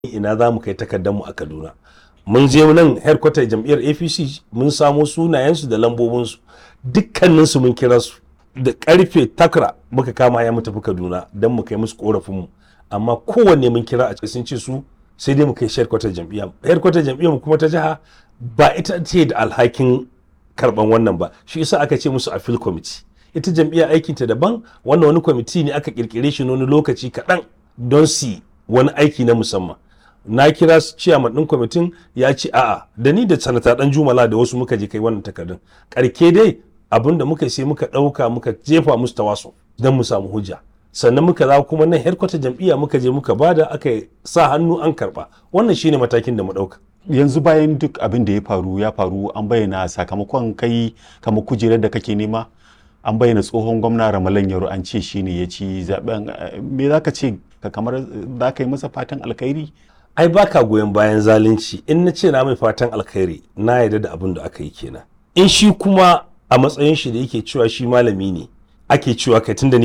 ina za mu kai takardar a Kaduna mun je nan headquarter jam'iyyar APC mun samo sunayensu da lambobinsu dukkaninsu mun kira su da karfe takra muka kama ya mu tafi Kaduna don mu kai musu korafinmu amma kowanne mun kira a sun ce su sai dai mu kai headquarter jam'iyya headquarter jam'iyyar mu kuma ta jiha ba ita ce da alhakin karban wannan ba shi yasa aka ce musu appeal committee ita jam'iyyar aikinta daban wannan wani kwamiti ne aka kirkire shi wani lokaci kaɗan don su wani aiki na musamman na kira su ciyaman ɗin kwamitin ya ce a'a da ni da sanata ɗan jumala da wasu muka je kai wannan takardun karke dai abin da muka sai muka ɗauka muka jefa musu tawaso don mu samu hujja sannan muka za kuma nan headquarter jam'iyya muka je muka bada aka sa hannu an karɓa wannan shine matakin da mu ɗauka yanzu bayan duk abin da ya faru ya faru an bayyana sakamakon kai kamar kujerar da kake nema an bayyana tsohon gwamna ramalan yaro an ce shine ya ci zaben me za ka ce ka kamar za ka yi masa fatan alkhairi ai baka goyon bayan zalunci in na ce na mai fatan alkhairi na yarda da abin da aka yi kenan in shi kuma a matsayin shi da yake cewa shi malami ne ake cewa kai tunda